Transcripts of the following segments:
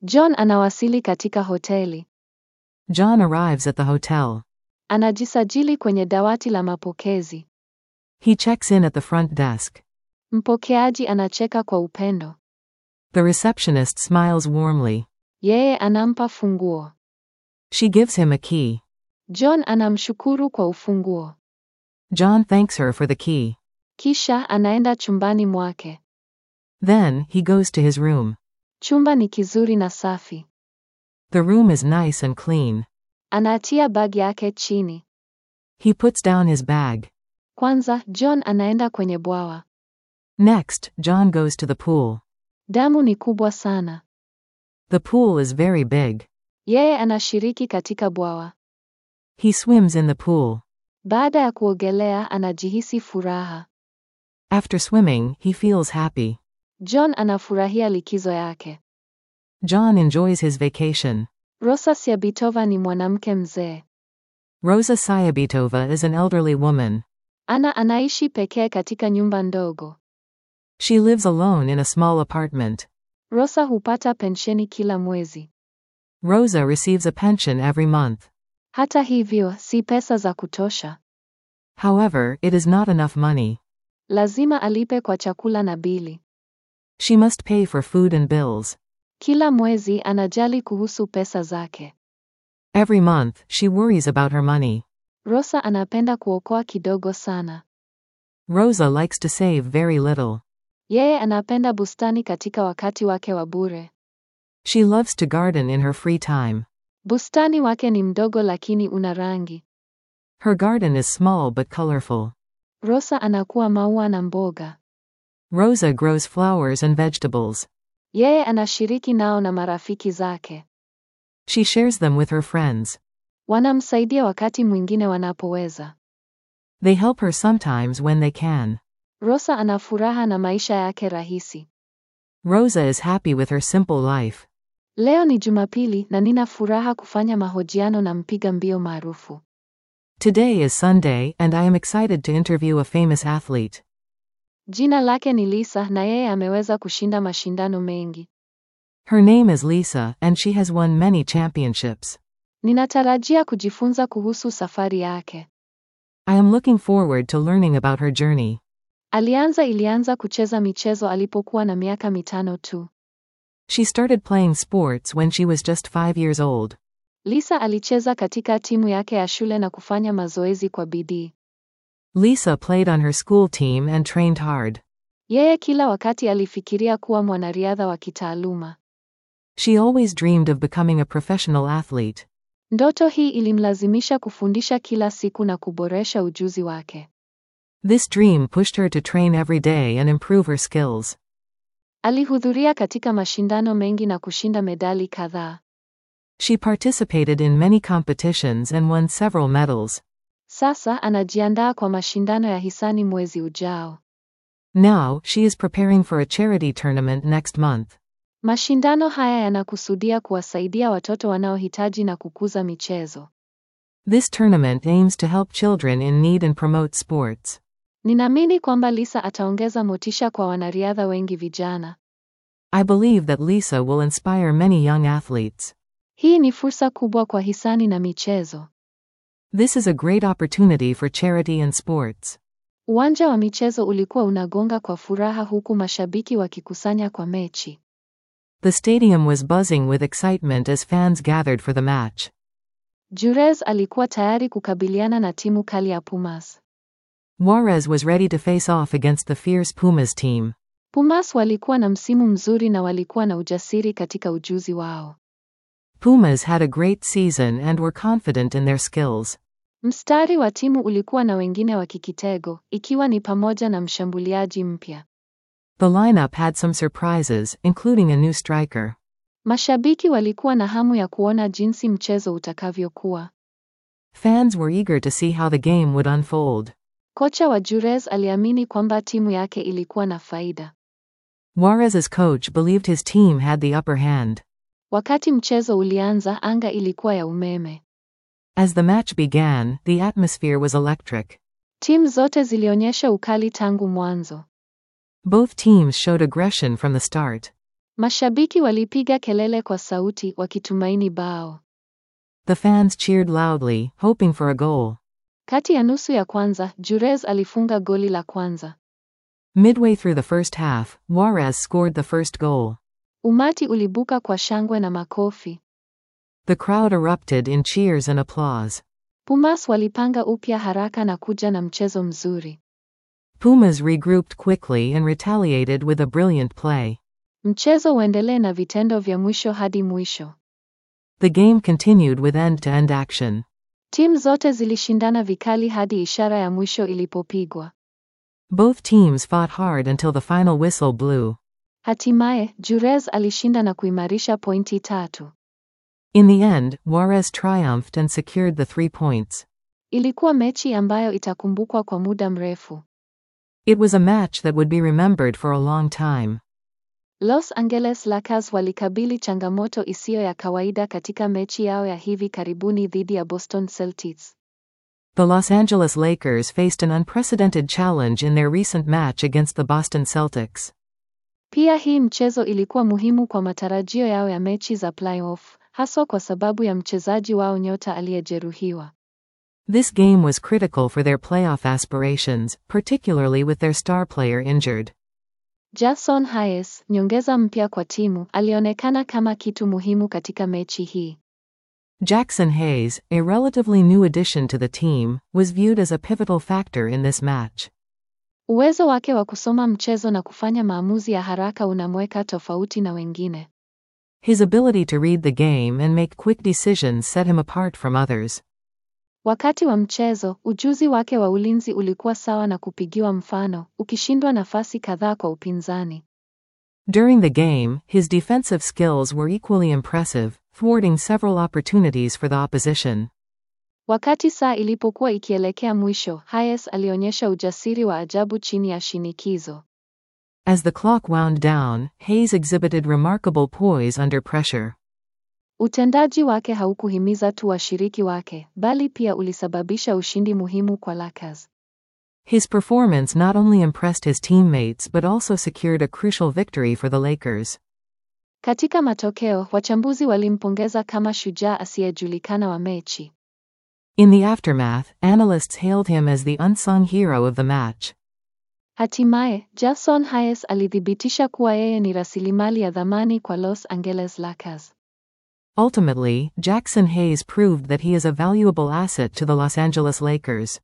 John anawasili katika hoteli. John arrives at the hotel. Anajisajili kwenye dawati la mapokezi. He checks in at the front desk. Mpokeaji anacheka kwa upendo. The receptionist smiles warmly. Yeye anampa funguo. She gives him a key. John anamshukuru kwa ufunguo. John thanks her for the key. Kisha anaenda chumbani mwake. Then, he goes to his room. Chumba ni kizuri na safi. The room is nice and clean. Anatia bag yake chini. He puts down his bag. Kwanza, John anaenda kwenye bwawa. Next, John goes to the pool. Damu ni kubwa sana. The pool is very big. Yeye anashiriki katika bwawa. He swims in the pool. Baada ya kuogelea anajihisi furaha. After swimming, he feels happy. John anafurahia likizo yake. John enjoys his vacation. Rosa Siabitova ni mwanamke mzee. Rosa Sayabitova is an elderly woman. Ana anaishi pekee katika nyumba ndogo. She lives alone in a small apartment. Rosa hupata pensheni kila mwezi. Rosa receives a pension every month. Hata hivyo, si pesa za kutosha. However, it is not enough money. Lazima alipe kwa chakula na bili. She must pay for food and bills. Kila mwezi anajali kuhusu pesa zake. Every month, she worries about her money. Rosa anapenda kuokoa kidogo sana. Rosa likes to save very little. Yeye anapenda bustani katika wakati wake wa bure. She loves to garden in her free time. Bustani wake ni mdogo lakini una rangi. Her garden is small but colorful. Rosa anakuwa maua na mboga. Rosa grows flowers and vegetables. Yeye anashiriki nao na marafiki zake. She shares them with her friends. Wanamsaidia wakati mwingine wanapoweza. They help her sometimes when they can. Rosa ana furaha na maisha yake rahisi. Rosa is happy with her simple life. Leo ni Jumapili na nina furaha kufanya mahojiano na mpiga mbio maarufu. Today is Sunday, and I am excited to interview a famous athlete. Jina lake ni Lisa na yeye ameweza kushinda mashindano mengi. Her name is Lisa, and she has won many championships. Ninatarajia kujifunza kuhusu safari yake. I am looking forward to learning about her journey. Alianza ilianza kucheza michezo alipokuwa na miaka mitano tu. She started playing sports when she was just five years old. Lisa alicheza katika timu yake ya shule na kufanya mazoezi kwa bidii. Lisa played on her school team and trained hard. Yeye kila wakati alifikiria kuwa mwanariadha wa kitaaluma. She always dreamed of becoming a professional athlete. Ndoto hii ilimlazimisha kufundisha kila siku na kuboresha ujuzi wake. This dream pushed her to train every day and improve her skills. Alihudhuria katika mashindano mengi na kushinda medali kadhaa. She participated in many competitions and won several medals. Sasa anajiandaa kwa mashindano ya hisani mwezi ujao. Now, she is preparing for a charity tournament next month. Mashindano haya yanakusudia kuwasaidia watoto wanaohitaji na kukuza michezo. This tournament aims to help children in need and promote sports. Ninaamini kwamba Lisa ataongeza motisha kwa wanariadha wengi vijana. I believe that Lisa will inspire many young athletes. Hii ni fursa kubwa kwa hisani na michezo. This is a great opportunity for charity and sports. Uwanja wa michezo ulikuwa unagonga kwa furaha huku mashabiki wakikusanya kwa mechi. The stadium was buzzing with excitement as fans gathered for the match. Jurez alikuwa tayari kukabiliana na timu kali ya Pumas. Juarez was ready to face off against the fierce Pumas team. Pumas walikuwa na msimu mzuri na walikuwa na ujasiri katika ujuzi wao. Pumas had a great season and were confident in their skills. Mstari wa timu ulikuwa na wengine wa kikitego, ikiwa ni pamoja na mshambuliaji mpya. The lineup had some surprises, including a new striker. Mashabiki walikuwa na hamu ya kuona jinsi mchezo utakavyokuwa. Fans were eager to see how the game would unfold. Kocha wa Jurez aliamini kwamba timu yake ilikuwa na faida. Juarez's coach believed his team had the upper hand. Wakati mchezo ulianza, anga ilikuwa ya umeme. As the match began, the atmosphere was electric. Timu zote zilionyesha ukali tangu mwanzo. Both teams showed aggression from the start. Mashabiki walipiga kelele kwa sauti wakitumaini bao. The fans cheered loudly, hoping for a goal. Kati ya nusu ya kwanza, Jurez alifunga goli la kwanza. Midway through the first half, Juarez scored the first goal. Umati ulibuka kwa shangwe na makofi. The crowd erupted in cheers and applause. Pumas walipanga upya haraka na kuja na mchezo mzuri. Pumas regrouped quickly and retaliated with a brilliant play. Mchezo uendelee na vitendo vya mwisho hadi mwisho. The game continued with end to end action. Timu zote zilishindana vikali hadi ishara ya mwisho ilipopigwa. Both teams fought hard until the final whistle blew. Hatimaye, Jurez alishinda na kuimarisha pointi tatu. In the end, Juarez triumphed and secured the three points. Ilikuwa mechi ambayo itakumbukwa kwa muda mrefu. It was a match that would be remembered for a long time. Los Angeles Lakers walikabili changamoto isiyo ya kawaida katika mechi yao ya hivi karibuni dhidi ya Boston Celtics. The Los Angeles Lakers faced an unprecedented challenge in their recent match against the Boston Celtics. Pia hii mchezo ilikuwa muhimu kwa matarajio yao ya mechi za playoff, haswa kwa sababu ya mchezaji wao nyota aliyejeruhiwa. This game was critical for their playoff aspirations, particularly with their star player injured. Jason Hayes, nyongeza mpya kwa timu, alionekana kama kitu muhimu katika mechi hii. Jackson Hayes, a relatively new addition to the team, was viewed as a pivotal factor in this match. Uwezo wake wa kusoma mchezo na kufanya maamuzi ya haraka unamweka tofauti na wengine. His ability to read the game and make quick decisions set him apart from others. Wakati wa mchezo, ujuzi wake wa ulinzi ulikuwa sawa na kupigiwa mfano, ukishindwa nafasi kadhaa kwa upinzani. During the game, his defensive skills were equally impressive, thwarting several opportunities for the opposition. Wakati saa ilipokuwa ikielekea mwisho, Hayes alionyesha ujasiri wa ajabu chini ya shinikizo. As the clock wound down, Hayes exhibited remarkable poise under pressure. Utendaji wake haukuhimiza tu washiriki wake, bali pia ulisababisha ushindi muhimu kwa Lakers. His performance not only impressed his teammates but also secured a crucial victory for the Lakers. Katika matokeo, wachambuzi walimpongeza kama shujaa asiyejulikana wa mechi. In the aftermath, analysts hailed him as the unsung hero of the match. Hatimaye, Jason Hayes alithibitisha kuwa yeye ni rasilimali ya dhamani kwa Los Angeles Lakers. Ultimately, Jackson Hayes proved that he is a valuable asset to the Los Angeles Lakers.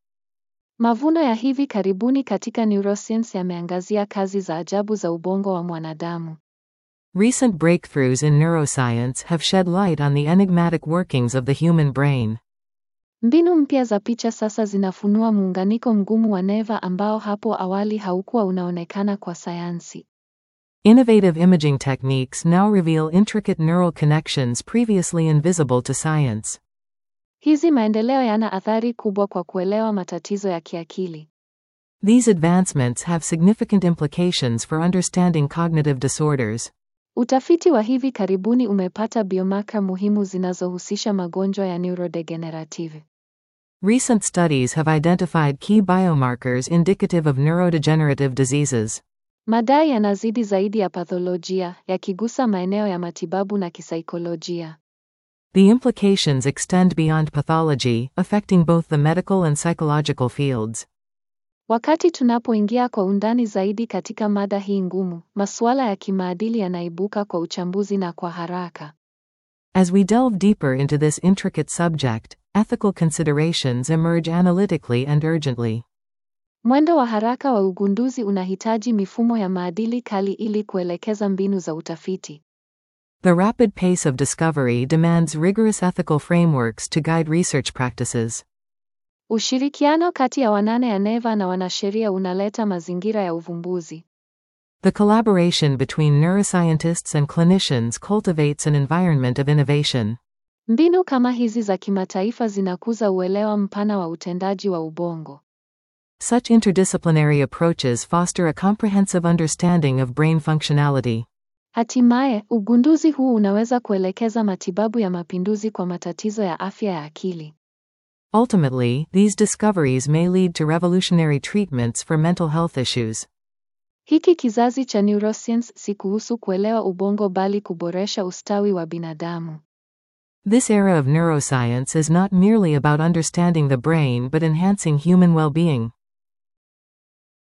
Mavuno ya hivi karibuni katika neuroscience yameangazia kazi za ajabu za ubongo wa mwanadamu. Recent breakthroughs in neuroscience have shed light on the enigmatic workings of the human brain. Mbinu mpya za picha sasa zinafunua muunganiko mgumu wa neva ambao hapo awali haukuwa unaonekana kwa sayansi. Innovative imaging techniques now reveal intricate neural connections previously invisible to science. Hizi maendeleo yana athari kubwa kwa kuelewa matatizo ya kiakili. These advancements have significant implications for understanding cognitive disorders. Utafiti wa hivi karibuni umepata biomarker muhimu zinazohusisha magonjwa ya neurodegenerative. Recent studies have identified key biomarkers indicative of neurodegenerative diseases. Madai yanazidi zaidi ya patholojia, yakigusa maeneo ya matibabu na kisaikolojia. The implications extend beyond pathology, affecting both the medical and psychological fields. Wakati tunapoingia kwa undani zaidi katika mada hii ngumu, masuala ya kimaadili yanaibuka kwa uchambuzi na kwa haraka. As we delve deeper into this intricate subject, ethical considerations emerge analytically and urgently. Mwendo wa haraka wa ugunduzi unahitaji mifumo ya maadili kali ili kuelekeza mbinu za utafiti. The rapid pace of discovery demands rigorous ethical frameworks to guide research practices. Ushirikiano kati ya wanane ya neva na wanasheria unaleta mazingira ya uvumbuzi. The collaboration between neuroscientists and clinicians cultivates an environment of innovation. Mbinu kama hizi za kimataifa zinakuza uelewa mpana wa utendaji wa ubongo. Such interdisciplinary approaches foster a comprehensive understanding of brain functionality. Hatimaye, ugunduzi huu unaweza kuelekeza matibabu ya mapinduzi kwa matatizo ya afya ya akili. Ultimately, these discoveries may lead to revolutionary treatments for mental health issues. Hiki kizazi cha neuroscience si kuhusu kuelewa ubongo bali kuboresha ustawi wa binadamu. This era of neuroscience is not merely about understanding the brain but enhancing human well being.